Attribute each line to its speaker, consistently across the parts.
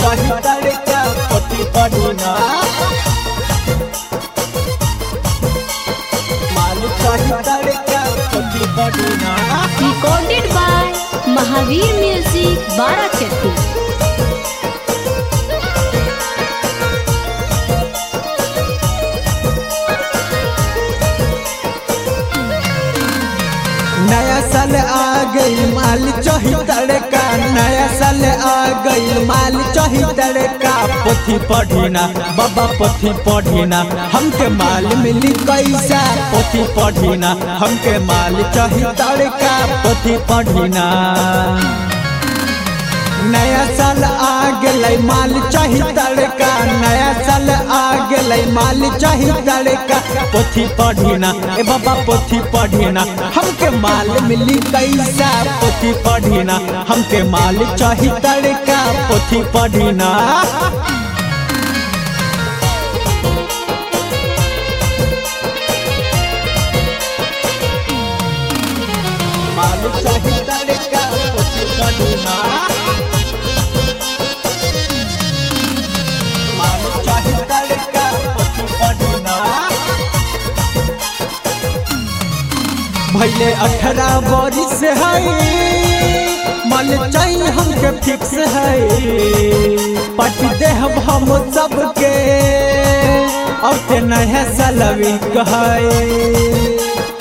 Speaker 1: चाही तड़का पोथी पढ़ना माल चाही तड़का पोथी पढ़ना
Speaker 2: Recorded by Mahavir Music, Barakati.
Speaker 1: नया साल आ गई माल चाही तड़का नया साल आ गई माल चाही तड़का पोथी पढ़ना बाबा पोथी पढ़ना हमके माल मिली कैसा पोथी पढ़ना हमके माल चाही तड़का पोथी पढ़ना नया साल आ गेलै माल चाही तड़का नया साल आ गेलै माल चाही तड़का पोथी पढ़ना ए बाबा पोथी पढ़ना हमके माल मिली कैसा पोथी पढ़ना हमके माल चाही तड़का पोथी पढ़ना माल चाही तड़का पोथी पढ़ना माल चाही तड़का पोथी पढ़ना भैले अठारह बरिस है माल चाहिए हमके फिक्स है पट देहब हम सबके अब ते नया सलवी कहे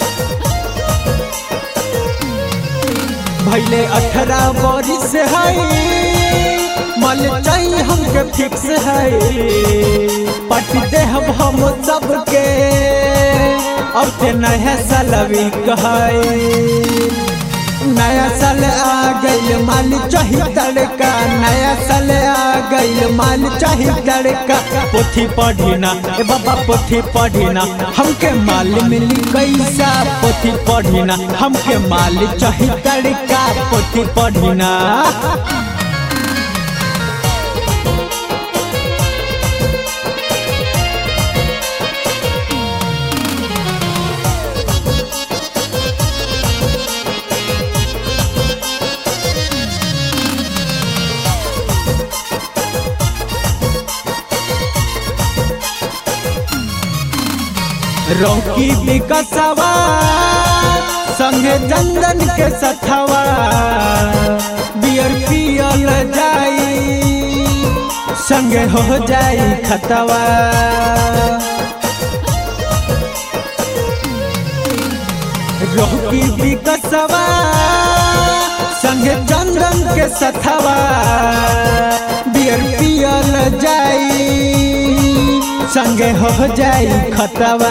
Speaker 1: भैले अठारह बरिस है मल चाहिए हमके फिक्स है पट देहब हम सबके अब ते नया सलवी कहे नया साल आ गइल माल चाही तड़का नया साल आ गइल माल चाही तड़का पोथी पढ़ना ए बाबा पोथी पढ़ना हमके माल मिली कैसा पोथी पढ़ना हमके माल चाही तड़का पोथी पढ़ना रोकी विकसवा संगे चंदन के सथवा बियर पियल जाई संगे हो जाई खतवा रोकी विकसवा संगे चंदन के सथवा बियर पियल जाई संगे हो जाई खतवा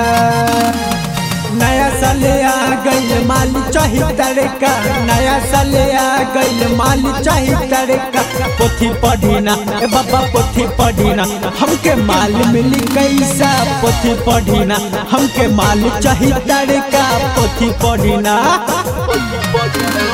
Speaker 1: नया साल आ गइल माल चाही तड़का नया साल आ गइल माल चाही तड़का पोथी पढ़ना ए बाबा पोथी पढ़ना हमके माल मिली कैसा पोथी पढ़ना हमके माल चाही तड़का पोथी पढ़ना पोथी पढ़ना